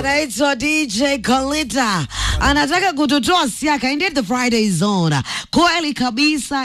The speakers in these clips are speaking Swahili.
anaitwa DJ Kolita anataka kututoa siaka. Indeed the Friday zone, kweli kabisa.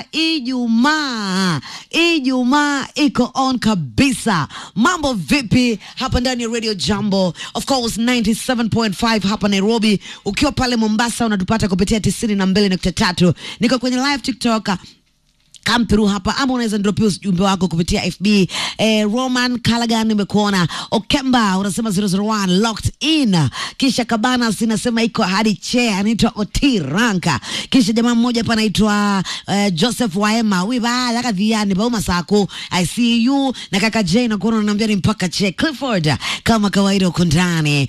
Ijumaa, Ijumaa iko on kabisa. Mambo vipi hapa ndani ya Radio Jambo, of course 97.5 hapa Nairobi. Ukiwa pale Mombasa unatupata kupitia 92.3. Niko kwenye live TikTok come through hapa ama unaweza ndropia ujumbe wako kupitia FB. Eh, Roman Callaghan nimekuona. Okemba unasema 001 locked in. Kisha Kabana sinasema iko hadi che anaitwa Oti Ranka. Kisha jamaa mmoja hapa anaitwa eh, Joseph Waema. Wiba laka viani bauma sako. I see you na kaka Jay na kuona unaniambia ni mpaka che Clifford kama kawaida uko ndani.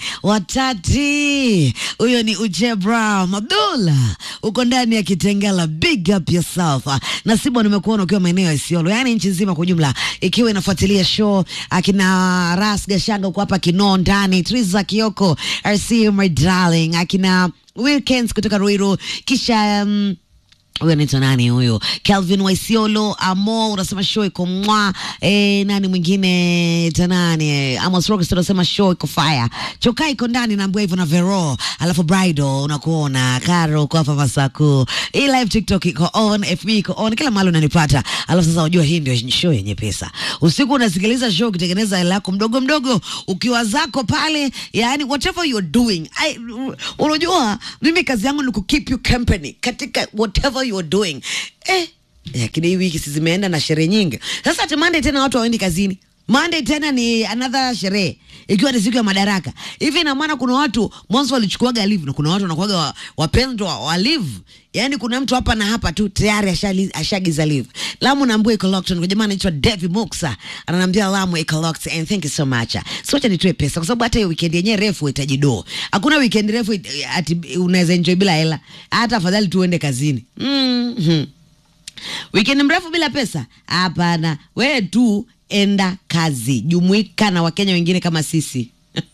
Watati. Huyo ni Ujebra Abdullah. Uko ndani ya Kitengela. Big up yourself. Na Sibo nimekuona ukiwa maeneo ya Isiolo, yaani nchi nzima kwa jumla ikiwa inafuatilia show. Akina Ras Gashanga uko hapa Kinoo ndani, Triza Kioko, I see you my darling, akina Wilkins kutoka Ruiru, kisha um, huyo anaitwa nani huyo? Calvin Waisiolo Amo unasema show iko mwa e, nani mwingine tanani e, Amos Rockets unasema show iko fire. Choka iko ndani naambiwa hivyo na Vero, alafu Bridal unakuona Karo uko hapa Masaku. Hii live TikTok iko on, FB iko on, kila mahali unanipata. Alafu sasa unajua hii ndio show yenye pesa. Usiku unasikiliza show ukitengeneza hela yako mdogo mdogo ukiwa zako pale, yani whatever you're doing. I, unajua mimi kazi yangu ni ku keep you company katika whatever you're doing eh, lakini hii wiki si zimeenda na sherehe nyingi. Sasa ati Monday tena watu hawaendi kazini. Monday tena ni another sherehe ikiwa ni siku ya madaraka. Hivi ina maana kuna watu mwanzo walichukuaga leave na kuna watu wanakuaga wa- wapendwa wa leave. Yaani kuna mtu hapa na hapa tu tayari ashali- ashagiza leave. Lamu naambia iko locked. Kwa jamaa anaitwa Devi Muksa. Ananiambia Lamu iko locked and thank you so much. So acha nitoe pesa kwa sababu hata hiyo weekend yenyewe refu itaji do. Hakuna weekend refu it- ati unaweza enjoy bila hela. Hata afadhali tuende kazini. Mhm. Weekend mrefu bila pesa? Hapana, wewe tu enda kazi, jumuika na Wakenya wengine kama sisi.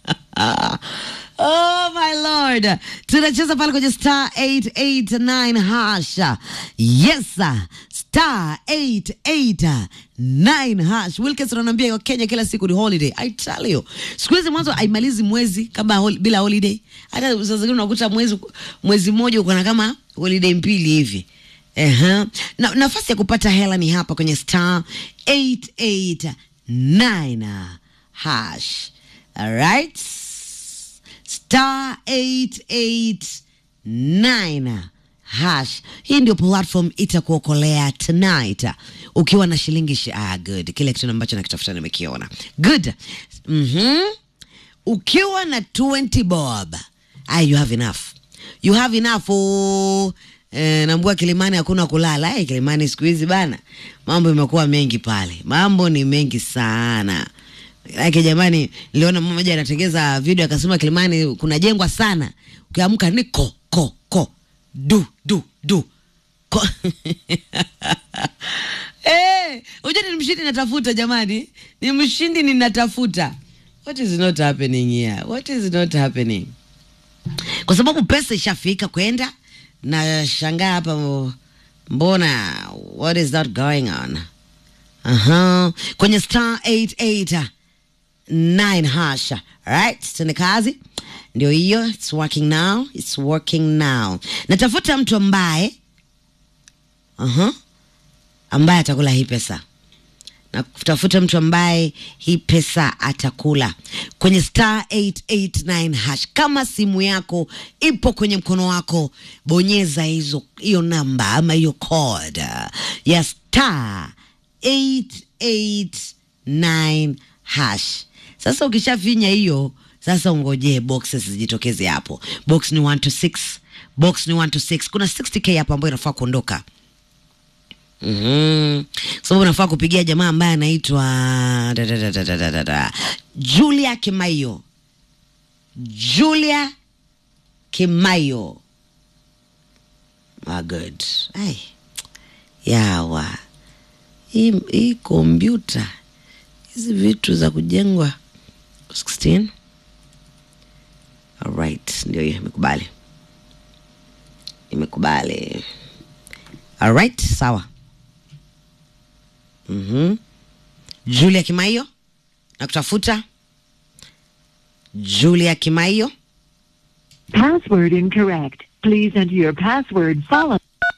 Oh my lord, tunacheza pale kwenye star 889 hasha. Yes sir. star 889 hash. Wilkins ananiambia Kenya kila siku ni holiday. I tell you, siku hizi mwanzo haimalizi mwezi kama hol bila holiday. Hata saa zingine unakuta mwezi mwezi mmoja uko na kama holiday mbili hivi. Ehe. Na, nafasi ya kupata hela ni hapa kwenye star 889 hash. Alright. Star 889 hash. Hii ndio platform itakuokolea tonight ukiwa na shilingi shi ah, good. Kile kitu ambacho nakitafuta nimekiona. Good. Mhm. Ukiwa na 20 bob, ah, you have enough. You have enough. Oh. Eh, nambua Kilimani hakuna kulala. Eh, Kilimani siku hizi bana, mambo imekuwa mengi pale, mambo ni mengi sana. Like jamani, niliona mama mmoja anatengeza video akasema Kilimani kuna jengwa sana, ukiamka ni ko ko ko du du du ko Eh, unajua ni mshindi natafuta jamani, ni mshindi ninatafuta. What is not happening here? What is not happening? Kwa sababu pesa ishafika kwenda na shangaa hapa mo- mbona what is that going on? Aha. Kwenye star 889 hasha. Right? Tende kazi. Ndio hiyo, it's working now. It's working now. Natafuta mtu ambaye aha, ambaye atakula hii pesa na kutafuta mtu ambaye hii pesa atakula kwenye star 889 hash. Kama simu yako ipo kwenye mkono wako, bonyeza hizo hiyo namba ama hiyo code ya star 889 hash. Sasa ukishafinya hiyo, sasa ungojee boxes zijitokeze hapo. Box ni 1 to 6, box ni 1 to 6. Kuna 60k hapa ambayo inafaa kuondoka. Mhm. Sababu unafaa kupigia jamaa ambaye anaitwa da, da, da, da, da, da, da, da. Julia Kimayo. Julia Kimayo. Ah, good. Ai. Yawa. Hii hii kompyuta hizi vitu za kujengwa 16 Alright, ndio hiyo imekubali. Imekubali. Alright, sawa. Mhm. Julia Kimaiyo na kutafuta Julia Kimaiyo Password incorrect. Please enter your password followed.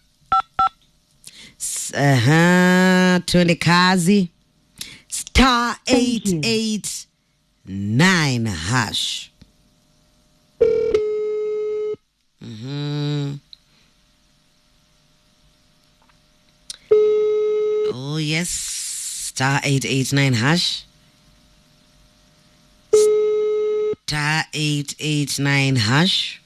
S- Aha, twende kazi. Star Thank you. 889 hash. Mhm. Oh yes, star 889 hash. Star 889 hash.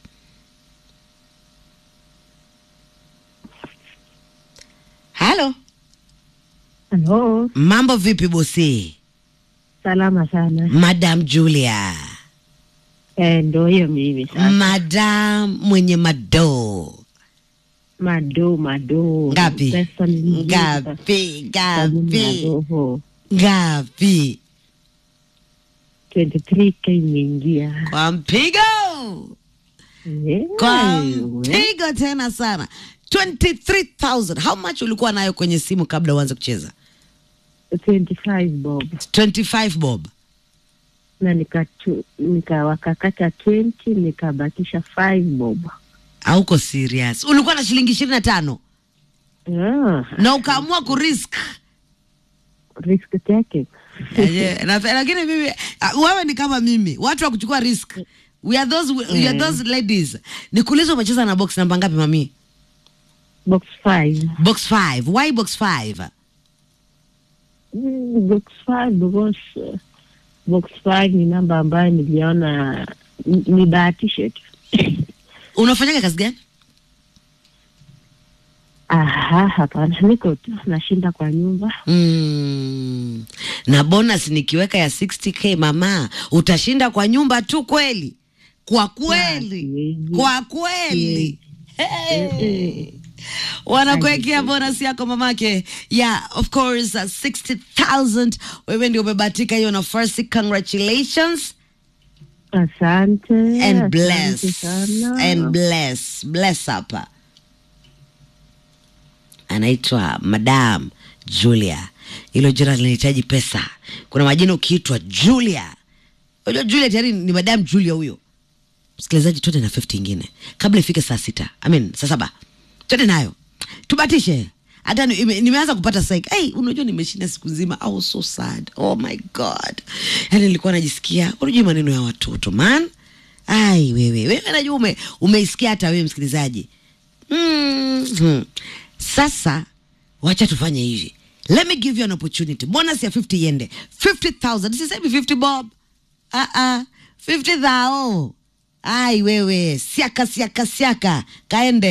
Halo, Halo, mambo vipi bosi? salama sana. Madam Julia, Eh, ndo hiyo mimi sasa. madam mwenye madoo Mado mado. ngapi? Pesa ni nyingi sasa. Ngapi? Sabuni ya Ngapi? roho. Ngapi? 23k imeingia. Kwa mpigo, Eh, kwa we. mpigo tena sana. 23,000. How much ulikuwa nayo kwenye simu kabla uanze kucheza? 25 bob. 25 bob. Na nikatu nikawakakata 20 nikabakisha 5 bob. Hauko serious? Ulikuwa na shilingi 25 Ah, na ukaamua kurisk risk taking. Aje, na- lakini mimi uh, wewe ni kama mimi watu wa kuchukua risk we are those, we are those ladies nikuuliza umecheza na box namba ngapi mami Box 5. box 5 why box 5 Mm, Box 5 because uh, box 5 ni namba ambayo niliona ni- nibahatishe tu. unafanyaga kazi gani Aha, hapana, niko tu nashinda kwa nyumba. mm. na bonus nikiweka ya 60k mama utashinda kwa nyumba tu kweli kwa kweli siwezi. kwa kweli hey. wanakuwekea bonus yako mamake yeah of course uh, 60000 wewe ndio umebatika hiyo nafasi congratulations Asante, and asante bless sana. and bless bless hapa anaitwa madam julia hilo jina linahitaji pesa kuna majina ukiitwa julia unajua julia tayari ni madam julia huyo msikilizaji twende na 50 ingine kabla ifike saa sita I mean, saa saba twende nayo tubatishe hata ni- ime- nimeanza kupata psych hey, unajua nimeshinda siku nzima I was so sad oh my god yani nilikuwa najisikia unajua maneno ya watoto man ai wewe wewe najua ume, umeisikia hata wewe msikilizaji mm-hmm. sasa wacha tufanye hivi let me give you an opportunity bonus ya 50 yende 50000 sisemi 50 bob ah ah 50 thao ai wewe siaka siaka siaka kaende